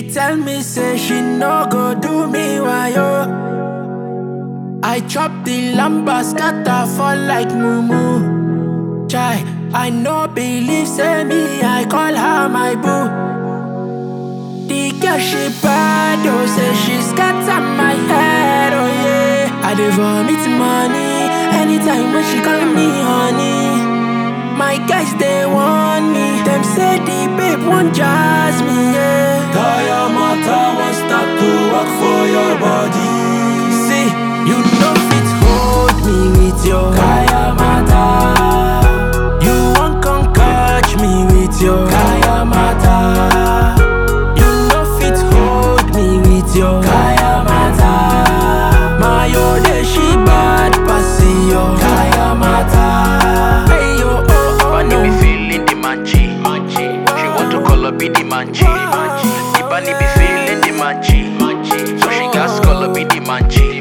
She tell me say she no go do me wayo. I chop the lamba scatter fall like mumu. Chai, I no believe say me I call her my boo. The girl she bad oh say she scatter my head oh yeah. I dey vomit money anytime when she call me honey. My guys they want me, them say the babe want jazz me yeah. Kaya Mata won't start to work for your body. See, you know fit hold me with your Kaya Mata, You won't come catch me with your Kaya Mata, You know fit hold me with your Kaya Mata, My ode she bad passy yo Kaya Mata. Hey yo oh oh Bunny no be feeling the manchi. She want to call up be the manchi. The bunny be feeling the manchi. So she gas call up be the manchi.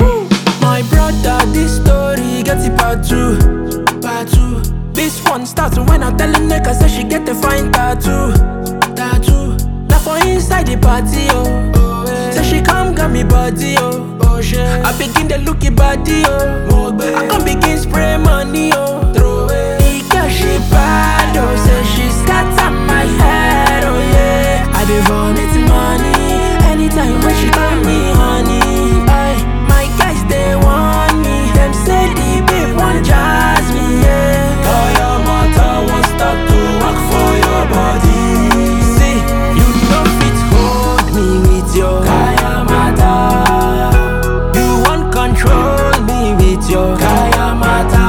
My brother this story get it part two Part two This one starts when I tell a nigga say she get a fine tattoo Tattoo Now for inside the party oh, oh yeah. Say she come got me body oh, oh shit I begin the looky body oh I come begin spray money oh Throw it The girl she bad oh Say she scatter my head oh yeah I dey vomit money Anytime when she call me honey Aye, My guys they want me Them say the babe want jazz me yeah Kaya Mata won't start to work for your body. See, you know fit hold me with your Kaya Mata, You want control me with your Kaya Mata,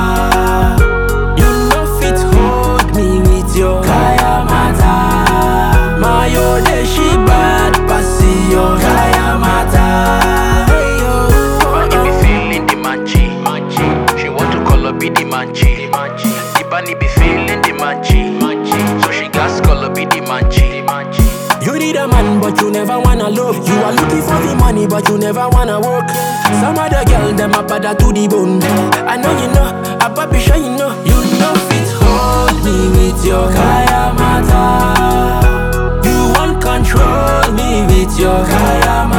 You know fit hold me with your Kaya Mata, My ode she bad passy yo Kaya Mata. Hey yo Bunny be feeling the manchi. She want to call up be the manchi. The bunny be feeling the manchi. So she gas call up be the manchi. You need a man, but you never wanna love. You are looking for the money, but you never wanna work. Some other girl, them a bad to the bone. I know you know, I be sure you know. You know fit hold me with your Kaya Mata, You want control me with your Kaya